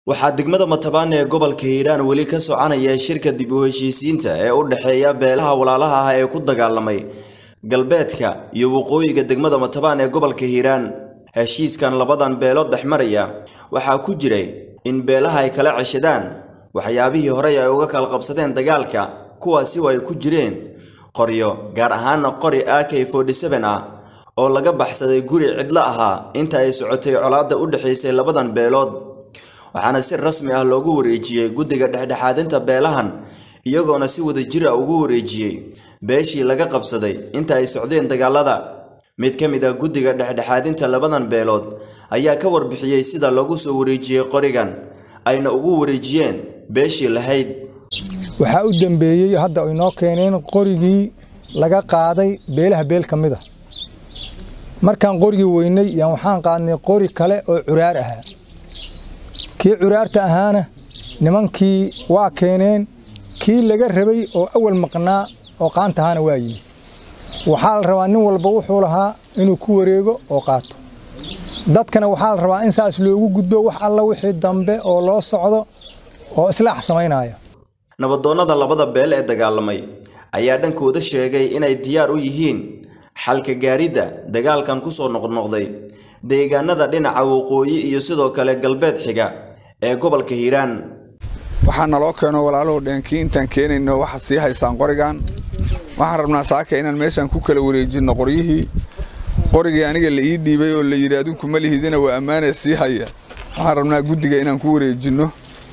waxaa degmada Matabane ee gobolka Hiiraan weli ka soconaya shirka dib u heshiisiinta ee u dhexeeya beelaha walaalaha ah ee ku dagaalamay galbeedka iyo waqooyiga degmada Matabane ee gobolka Hiiraan. Heshiiskan labadan beelood dhexmaraya waxaa ku jiray in beelaha ay kala ceshadaan waxyaabihii horey ay uga kala qabsadeen dagaalka kuwaasi oo ay ku jireen qoryo gaar ahaana qori AK47 ah oo laga baxsaday guri cidlo ahaa inta ay socotay colaadda u dhexaysay labadan beelood waxaana si rasmi ah loogu wareejiyey guddiga dhexdhexaadinta beelahan iyagoona si wadajir ah ugu wareejiyey beeshii laga qabsaday inta ay socdeen dagaalada mid ka mid ah guddiga dhexdhexaadinta labadan beelood ayaa ka warbixiyey sida loogu soo wareejiyey qorigan ayna ugu wareejiyeen beeshii lahayd waxaa u dambeeyey hadda ay noo keeneen qorigii laga qaaday beelaha beel ka mid a markaan qorigii weynay yaan waxaan qaadnay qori kale oo curaar ahaa kii curaarta ahaana nimankii waa keeneen kii laga rabay oo awal maqnaa oo qaanta ahaana waa yimi waxaa la rabaa nin walba wuxuu lahaa inuu ku wareego oo qaato dadkana waxaa la rabaa in saas loogu gudbo wax alla wixii dambe oo loo socdo oo islaax samaynaya nabadoonnada labada beel ee dagaalamay ayaa dhankooda sheegay inay diyaar u yihiin xalka gaaridda dagaalkan ku soo noqnoqday deegaanada dhinaca waqooyi iyo sidoo kale galbeed xiga ee gobolka hiiraan waxaa naloo keeno walaaluhu dheenkii intaan keenayno waxaad sii haysaan qorigan waxaan rabnaa saaka inaan meeshaan ku kala wareejinno qoryihii qorigii aniga la ii dhiibay oo la yidhi adinku ma lihidina waa ammaanee sii haya waxaan rabnaa guddiga inaan ku wareejinno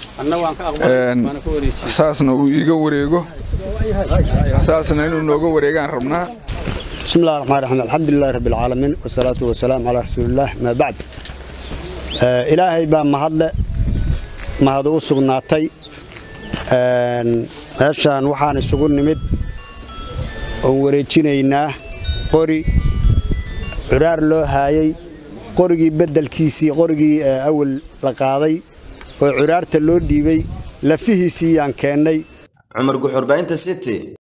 saasna uu iiga wareego saasna inuu nooga wareegaan rabnaa بسم الله الرحمن الرحيم الحمد لله رب العالمين والصلاة والسلام على رسول الله ما بعد آه إلهي بان مهدل مهدو سغناتي meeshaan waxaan isugu nimid oon wareejinaynaa qori curaar loo haayay qorigii beddelkiisii qorigii awal la qaaday oo curaarta loo dhiibay lafihiisii yaan keennay cumar guxurbaynta city